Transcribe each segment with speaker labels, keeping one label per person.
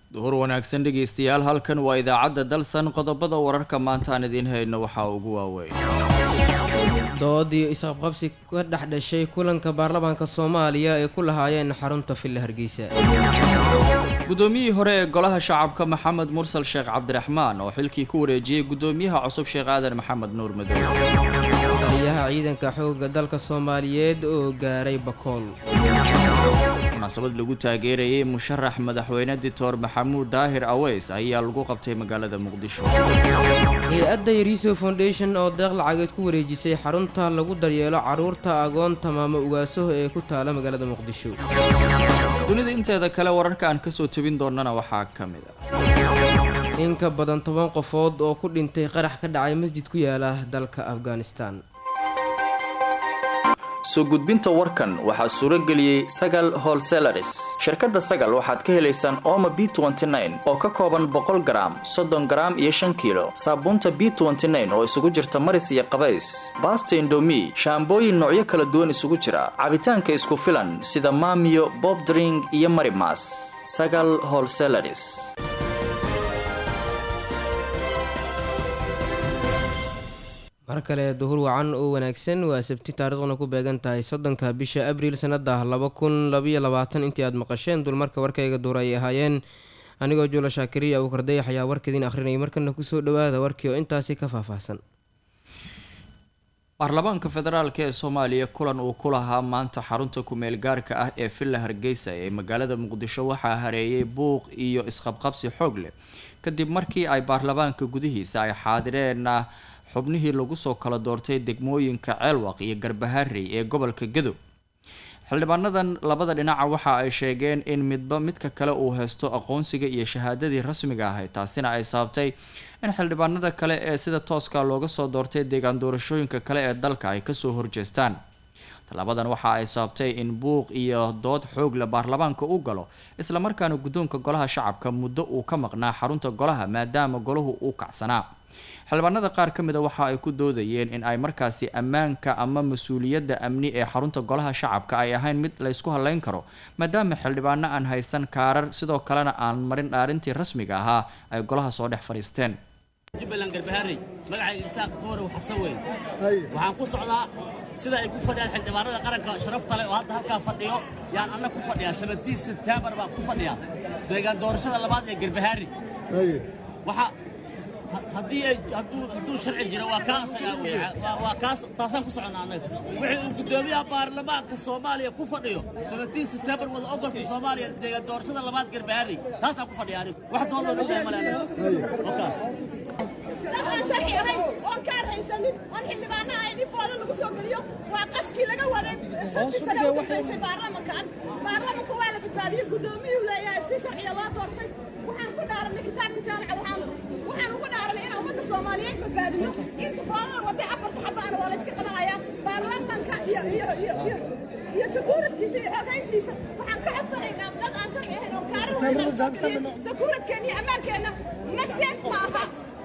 Speaker 1: duhur wanaagsan dhegaystayaal halkan waa idaacadda dalsan qodobada wararka maanta aan idiin hayno waxaa ugu waaweyn
Speaker 2: doodii isqabqabsi ka dhex dhashay kulanka baarlamaanka soomaaliya ay ku lahaayeen xarunta villa hargeysa
Speaker 1: guddoomiyihii hore ee golaha shacabka maxamed mursal sheekh cabdiraxmaan oo xilkii ku wareejiyey guddoomiyaha cusub sheekh aadan maxamed nuur madow
Speaker 2: taliyaha ciidanka xoogga dalka soomaaliyeed oo gaaray bakool
Speaker 1: munaasabad lagu taageerayay musharax madaxweyne dictor maxamuud daahir aweys ayaa lagu qabtay magaalada muqdisho
Speaker 2: hay-adda yariso foundation oo deeq lacageed ku wareejisay xarunta lagu daryeelo carruurta agoonta maamo ugaasaho ee ku taala magaalada muqdisho
Speaker 1: dunida inteeda kale wararka aan kasoo tebin doonana waxaa ka mid a
Speaker 2: in ka badan toban qofood oo ku dhintay qarax ka dhacay masjid ku yaala dalka afghanistan
Speaker 1: soo gudbinta warkan waxaa suuro geliyey sagal holselaris shirkadda sagal waxaad ka helaysaan ooma b oo ka kooban boqol garaam soddon garaam iyo shan kiilo saabuunta b oo isugu jirta maris iyo qabays baasta indomi shaambooyin noocyo kala duwan isugu jira cabitaanka isku filan sida maamiyo bobdring iyo marimas sagal holselaris
Speaker 2: mar kale duhur wacan oo wanaagsan waa sabti taariikhduna ku beegan tahay soddonka bisha abriil sanada laba kun labaiyo labaatan intii aad maqasheen dulmarka warkayga duur ay ahaayeen anigoo juula shaakiriya uu kardayax ayaa warkeediin akhrinayay markana kusoo dhawaada warkii oo intaasi ka faahfaahsan
Speaker 1: baarlamaanka federaalk ee soomaaliya kulan uu ku lahaa maanta xarunta ku-meel gaarka ah ee villa hargeysa ee magaalada muqdisho waxaa hareeyay buuq iyo isqabqabsi xoog leh kadib markii ay baarlamaanka gudihiisa ay xaadireen xubnihii lagu soo kala doortay degmooyinka ceelwaq iyo garbaharey ee gobolka gadow xildhibaanadan labada dhinaca waxa ay sheegeen in midba midka kale uu haysto aqoonsiga iyo shahaadadii rasmiga ahayd taasina ay sababtay in xildhibaanada kale ee sida tooska looga soo doortay deegaan doorashooyinka kale ee dalka ay kasoo horjeestaan tallaabadan waxa ay sababtay in buuq iyo dood xoogle baarlamaanka u galo islamarkaana guddoonka golaha shacabka muddo uu ka maqnaa xarunta golaha maadaama golahu uu kacsanaa xildhibaanada qaar ka mid a waxa ay ku doodayeen in ay markaasi ammaanka ama mas-uuliyadda amni ee xarunta golaha shacabka ay ahayn mid laysku haleyn karo maadaama xildhibaano aan haysan kaarar sidoo kalena aan marin dhaarintii rasmiga ahaa ay golaha soo dhex fadhiisteen
Speaker 3: jubbaland garbaharey magacayga isaaq dumarow xasan weyn waxaan ku socdaa sida ay ku fadhiyaan xildhibaanada qaranka sharafta leh oo hadda halkaa fadhiyo yaan anna ku fadhiyaa sabadii sebtembar baan ku fadhiyaa deegaan doorashada labaad ee garbahaari haddii ay hadduu sharci jiro waa kaa asagaa wey waa kaas taasaan ku soconnaa annaga wixii uu guddoomiyaha baarlamaanka soomaaliya ku fadhiyo sabatiin sebtembar wada ogolka soomaaliya deegaan doorashada labaad garbaharey taasaan ku fadhiya anigu wax doonoo ogahay male aniga
Speaker 4: aan sharci ahayn oon kaan haysanin oon xildhibaanaha ay dhifooda lagu soo geliyo waa qaskii laga waday shantii sane u dambaysay baarlamankan baarlamanku waa la badbaadiyey guddoomiyuhu leeyahay si sharciya loo doortay waxaan ku dhaaranay kitaabka jaamaca waxaan waxaan ugu dhaaranay inaan ummadda soomaaliyeed badbaadiyo in tifoodada waday afarta xabaana waa la iska qabanayaa baarlamanka iyo iyo iyo iyo iyo sakuuradkiisa iyo xogayntiisa waxaan ka codsanaynaa dad aan sharci ahayn oo kaarar soo geliyo sakuuradkeenna iyo ammaankeenna ma seef ma aha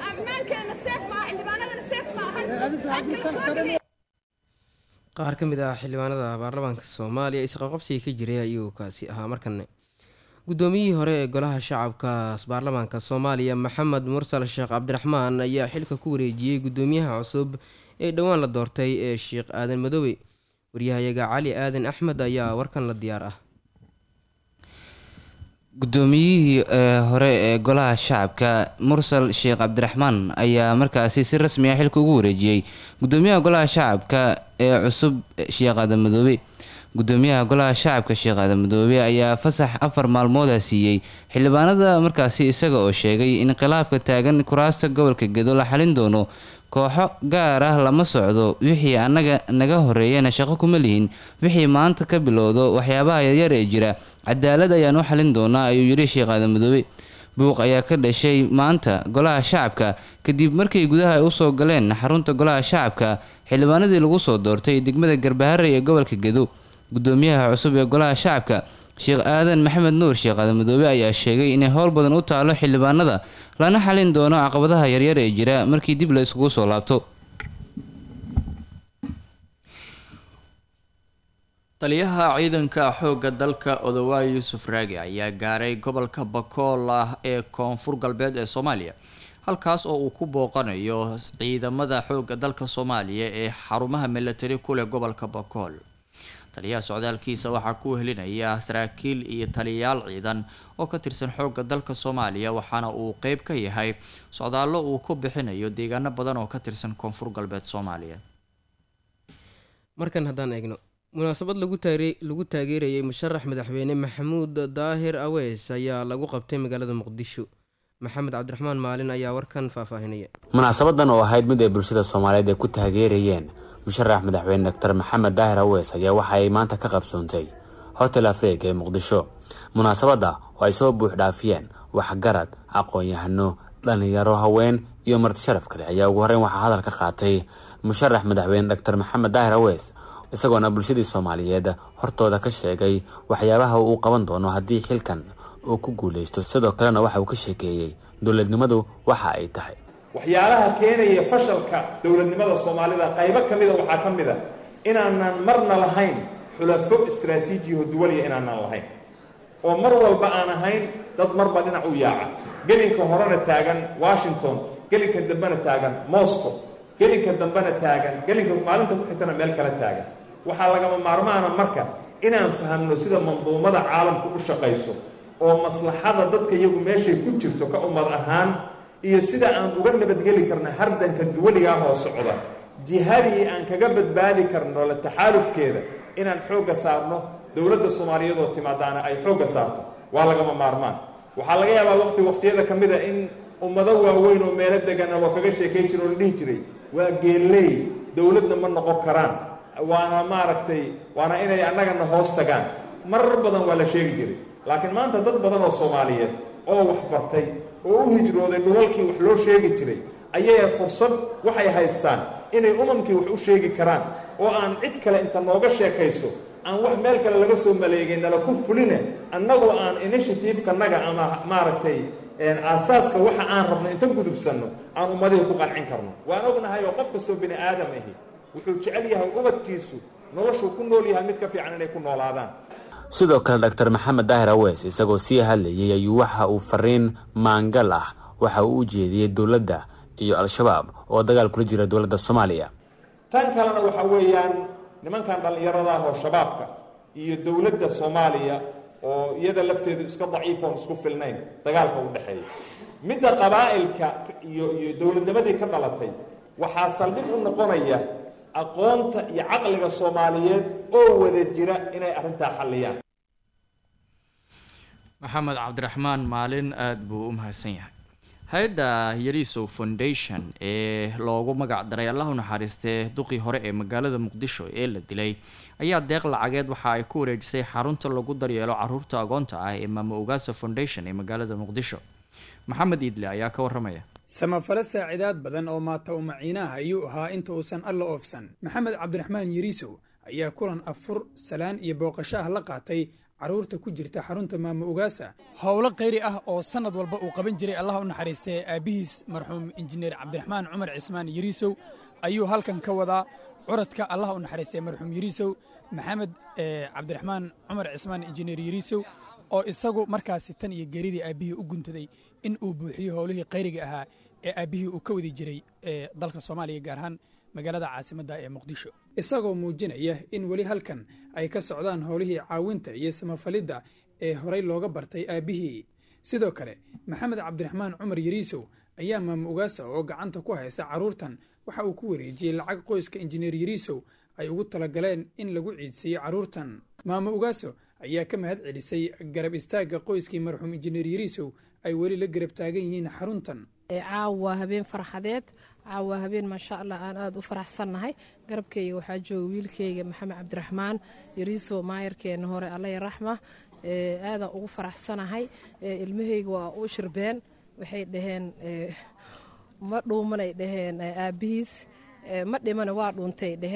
Speaker 2: qaar ka mid ah xildhibaanada baarlamaanka soomaaliya isqabqabsiga ka jiray ayuu kaasi ahaa markane guddoomiyihii hore ee golaha shacabka baarlamaanka soomaaliya maxamed mursal sheekh cabdiraxmaan ayaa xilka ku wareejiyey guddoomiyaha cusub ee dhowaan la doortay ee sheekh aadan madoobe waryahayaga cali aadan axmed ayaa warkan la diyaar ah
Speaker 5: guddoomiyihii hore ee golaha shacabka mursal sheekh cabdiraxmaan ayaa markaasi si rasmi ah xilka ugu wareejiyey guddoomiyaha golaha shacabka ee cusub sheekh aadan madoobe guddoomiyaha golaha shacabka sheekh aadan madoobe ayaa fasax afar maalmooda siiyey xildhibaanada markaasi isaga oo sheegay in khilaafka taagan kuraasta gobolka gedo la xalin doono kooxo gaar ah lama socdo wixii annaga naga horeeyana shaqo kuma lihin wixii maanta ka bilowdo waxyaabaha yaryar ee jira cadaalad ayaan u xalin doonaa ayuu yidhi sheekh aadan madoobe buuq ayaa ka dhashay maanta golaha shacabka kadib markay gudaha usoo galeen xarunta golaha shacabka xildhibaanadii lagu soo doortay degmada garbaharey ee gobolka gedo guddoomiyaha cusub ee golaha shacabka sheekh aadan maxamed nuur sheekh aadan madoobe ayaa sheegay inay howl badan u taalo xildhibaanada lana xalin doono caqabadaha yaryar ee jira markii dib la iskugu soo laabto
Speaker 1: taliyaha ciidanka xoogga dalka odawaay yuusuf raagi ayaa gaaray gobolka bakool ah ee koonfur galbeed ee soomaaliya halkaas oo uu ku booqanayo ciidamada xoogga dalka soomaaliya ee xarumaha milatari ku leh gobolka bakool taliyaha socdaalkiisa waxaa ku helinaya saraakiil iyo taliyayaal ciidan oo ka tirsan xoogga dalka soomaaliya waxaana uu qeyb ka yahay socdaallo uu ku bixinayo deegaano badan oo ka tirsan koonfur galbeed soomaaliya
Speaker 2: markan haddaan eegno munaasabad lagu taare- lagu taageerayay musharax madaxweyne maxamuud daahir aweys ayaa lagu qabtay magaalada muqdisho maxamed cabdiraxmaan maalin ayaa warkan faahfaahinaya
Speaker 6: munaasabadan oo ahayd mid ay bulshada soomaaliyeed ay ku taageerayeen musharax madaxweyne doctor maxamed daahir aweys ayaa waxa ay maanta ka qabsoontay hotel afreeg ee muqdisho munaasabadda oo ay soo buux dhaafiyeen waxgarad aqoon-yahano dhallinyaro haween iyo marti sharaf kale ayaa ugu horreyn waxaa hadal ka qaatay musharax madaxweyne doctor maxamed daahir aweys isagoona bulshadii soomaaliyeed hortooda ka sheegay waxyaabaha uu qaban doono haddii xilkan uu ku guuleysto sidoo kalena waxa uu ka sheekeeyey dowladnimadu waxa ay tahay
Speaker 7: waxyaalaha keenaya fashalka dowladnimada soomaalida qaybo ka mida waxaa ka mid a inaanan marna lahayn xulafo istraatiijiyaho duwaliya inaanan lahayn oo mar walba aan ahayn dad marba dhinac u yaaca gelinka horena taagan washington gelinka dambena taagan moscow gelinka dambena taagan gelinka maalinta ku xigtana meel kala taagan waxaa lagama maarmaana marka inaan fahamno sida manduumada caalamku u shaqayso oo maslaxada dadka iyagu meeshay ku jirto ka ummad ahaan iyo sida aan uga nabadgeli karna hardanka duwaligaa hoo socda jihadii aan kaga badbaadi karno la taxaalufkeeda inaan xoogga saarno dowladda soomaaliyeed oo timaadaana ay xoogga saarto waa lagama maarmaan waxaa laga yaabaa waqti waqtiyada ka mid a in ummado waaweyn oo meelo degana loo kaga sheekay jiro oo la dhihi jiray waa geelley dowladna ma noqon karaan waana maaragtay waana inay annagana hoos tagaan marar badan waa la sheegi jiray laakiin maanta dad badan oo soomaaliyeed oo wax bartay oo u hijrooday dhulalkii wax loo sheegi jiray ayay fursad waxay haystaan inay umamkii wax u sheegi karaan oo aan cid kale inta nooga sheekayso aan wax meel kale laga soo maleegay nala ku fuline annagoo aan initiativekanaga ama maaragtay aasaaska waxa aan rabno inta gudubsanno aan ummadihii ku qancin karno waan ognahay oo qof kastoo bini aadam ahi wuxuu jecel yahay ubadkiisu noloshuu ku nool yahay mid ka fiican inay ku noolaadaan
Speaker 6: sidoo kale doctor maxamed daahir aweys isagoo sii hadlayay ayuu waxa uu fariin maangal ah waxa uu u jeediyey dowladda iyo al-shabaab oo dagaal kula jira dowladda soomaaliya
Speaker 7: tan kalena waxa weeyaan nimankan dhallinyarada ah oo shabaabka iyo dowladda soomaaliya oo iyada lafteedu iska daciifoon isku filnayn dagaalka u dhexeeya midda qabaa'ilka iyo iyo dowladnimadii ka dhalatay waxaa saldhig u noqonaya aqoonta iyo caqliga soomaaliyeed oo wada jira inay arrintaa xalliyaan
Speaker 1: maxamed cabdiraxmaan maalin aada buu u mahadsan yahay hay-adda yarisow foundation ee loogu magac daray allah u naxariistee duqii hore ee magaalada muqdisho ee la dilay ayaa deeq lacageed waxa ay ku wareejisay xarunta lagu daryeelo caruurta agoonta ah ee maamo ogaasa foundation ee magaalada muqdisho maxamed iidle ayaa ka waramaya
Speaker 8: samafale saacidaad badan oo maata u maciinaah ayuu ahaa inta uusan alla oofsan maxamed cabdiraxmaan yariisow ayaa kulan afur salaan iyo booqasho ah la qaatay carruurta ku jirta xarunta maamo ogaasa howlo khayri ah oo sannad walba uu qaban jiray allah u naxariistee aabbihiis marxuum injineer cabdiraxmaan cumar cismaan yariisow ayuu halkan ka wadaa curadka allah u naxariistee marxuum yariisow maxamed cabdiraxmaan cumar cismaan injineer yariisow oo isagu markaasi tan iyo geeridii aabbihii u guntaday in uu buuxiyo howlihii khayriga ahaa ee aabbihii uu ka wadi jiray ee dalka soomaaliya gaar ahaan magaalada caasimadda ee muqdisho isagoo muujinaya in weli halkan ay ka socdaan howlihii caawinta iyo samafalidda ee horay looga bartay aabbihii sidoo kale maxamed cabdiraxmaan cumar yariisow ayaa maamo ugaasa oo gacanta ku haysa carruurtan waxa uu ku wareejiyey lacag qoyska injineer yariisow ay ugu talagaleen in lagu ciidsiiyo carruurtan maamo ugaaso ayaa ka mahad celisay garab istaagga qoyskii marxuum injineer yariisow ay weli la garab taagan yihiin xaruntan
Speaker 9: caawa habeen farxadeed caawa habeen maasha allah aan aada u faraxsannahay garabkeyga waxaa jooga wiilkeyga maxamed cabdiraxmaan yariisow maayarkeena hore allaya raxma aadaan ugu faraxsanahay ilmaheyga waa u shirbeen waxay dhaheen ma dhuumanay dhaheen aabbihiis ma dhimana waa dhuuntay dhaheen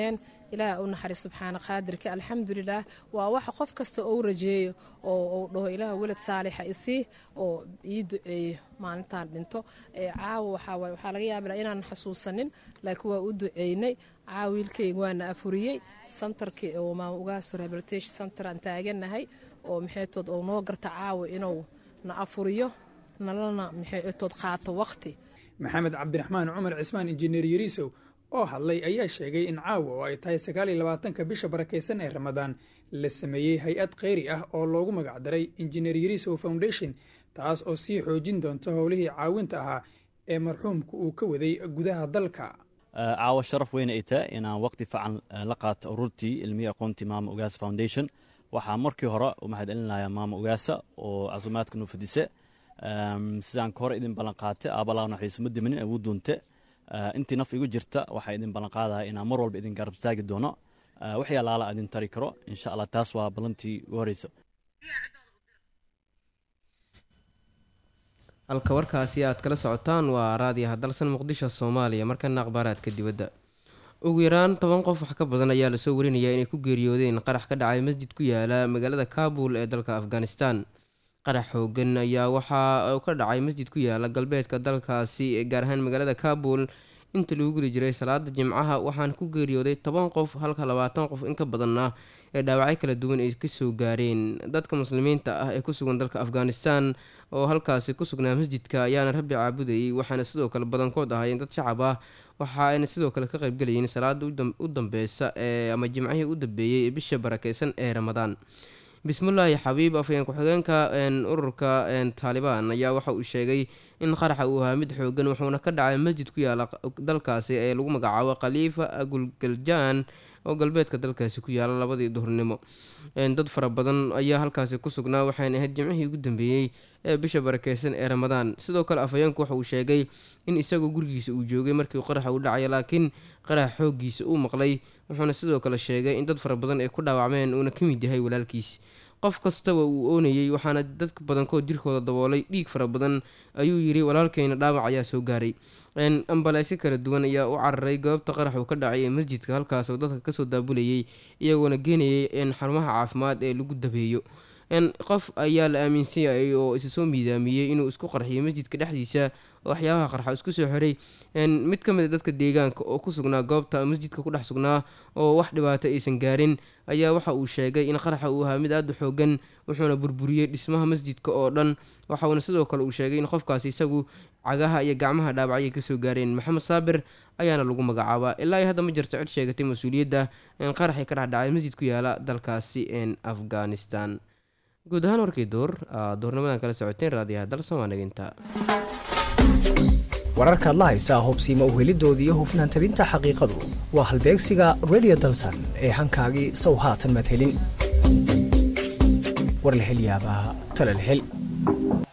Speaker 9: ilaah u naxariis subxaana qaadirka alxamdulilaah waa waxa qof kasta ou rajeeyo oo uu dhaho ilaah welad saalixa isii oo ii duceeyo maalintaan dhinto caawa waxaa waaye waxaa laga yaabila inaan xasuusanin laakiin waa u duceynay caawa wiilkayga waana afuriyey santarkii oo maama ugaaso rehabilitation center aan taaganahay oo maxaytood oo noo garta caawa inuu na afuriyo nalana maxaytood qaato waqti
Speaker 8: maxamed cabdiraxmaan cumar cismaan injineer yariisow oo hadlay ayaa sheegay in caawa oo ay tahay sagaal iyo labaatanka bisha barakaysan ee ramadaan la sameeyey hay-ad kheyri ah oo loogu magacdaray injineer yariisow foundation taas oo sii xoojin doonta howlihii caawinta ahaa ee marxuumka uu ka waday gudaha dalka
Speaker 10: caawa sharaf weyn ay tahay inaan waqti fiican la qaato ururtii ilmiya aqoontii maama ugaas foundation waxaa markii hore u mahadcelinayaa maama ugaasa oo casumaadka noo fadise sidaan ka hore idin ballan qaatay aabalaa naxiiso ma dimanin awood doonte intii naf igu jirta waxaa idin ballan qaadaya inaan mar walba idin garab istaagi doono wixii alaala idin tari karo insha allah taas waa ballantii ugu horeyso
Speaker 2: halka warkaasi aad kala socotaan waa raadiyaha dalsan muqdisho soomaaliya markana akhbaaraadka dibadda ugu yaraan toban qof wax ka badan ayaa lasoo warinayaa inay ku geeriyoodeen qarax ka dhacay masjid ku yaala magaalada kaabul ee dalka afghanistan qarax xoogan ayaa waxaa ka dhacay masjid ku yaala galbeedka dalkaasi gaar ahaan magaalada kaabul inta lagu gudi jiray salaada jimcaha waxaana ku geeriyooday toban qof halka labaatan qof in ka badanna ee dhaawacyo kala duwan ay kasoo gaareen dadka muslimiinta ah ee kusugan dalka afghanistan oo halkaasi ku sugnaa masjidka ayaana rabbi caabudayay waxaana sidoo kale badankood ahaayeen dad shacab ah waxa ayna sidoo kale ka qaybgalayeen salaada u dambeysa ee ama jimcihii u dambeeyey ee bisha barakeysan ee ramadaan bismillaahi xabiib afhayeen ku-xigeenka ururka taalibaan ayaa waxa uu sheegay in qaraxa uu ahaa mid xoogan wuxuuna ka dhacay masjid ku yaala dalkaasi ee lagu magacaabo khaliifa agulgaljaan oo galbeedka dalkaasi ku yaala labadii duhurnimo dad fara badan ayaa halkaasi ku sugnaa waxayna ahayd jimcihii ugu dambeeyey ee bisha barakeysan ee ramadaan sidoo kale afhayeenku waxa uu sheegay in isagoo gurigiisa uu joogay markii qaraxa uu dhacaya laakiin qarax xooggiisa uu maqlay wuxuuna sidoo kale sheegay in dad fara badan ay ku dhaawacmeen uuna ka mid yahay walaalkiis qof kastaba uu oonayey waxaana dadka badankood jirkooda daboolay dhiig fara badan ayuu yiri walaalkeyna dhaawac ayaa soo gaaray ambaleysyo kala duwan ayaa u cararay goobta qarax uu ka dhacay ee masjidka halkaas oo dadka kasoo daabulayay iyagoona geenayay xarumaha caafimaad ee lagu dabeeyo qof ayaa la aaminsan yahay oo isa soo miidaamiyey inuu isku qarxiyay masjidka dhexdiisa oo waxyaabaha qarxa isku soo xiray mid ka mid a dadka deegaanka oo ku sugnaa goobta masjidka ku dhex sugnaa oo wax dhibaato aysan gaarin ayaa waxa uu sheegay in qaraxa uu ahaa mid aada u xoogan wuxuuna burburiyey dhismaha masjidka oo dhan waxauna sidoo kale uu sheegay in qofkaasi isagu cagaha iyo gacmaha dhaawacyo kasoo gaareen maxamed saabir ayaana lagu magacaabaa ilaa iyo hadda ma jirto cid sheegatay mas-uuliyadda qaraxii ka dhexdhacay masjid ku yaala dalkaasi afghanistan guud ahaan warkii door doornimadan kala socoteen raadiyaha dalsan waa naginta
Speaker 11: wararkaad la haysaa hubsiima uhelidooda iyo hufnaan tabinta xaqiiqadu waa halbeegsiga redio dalsan ee hankaagii sow haatan madhelin war la hel yaabaa tala la hel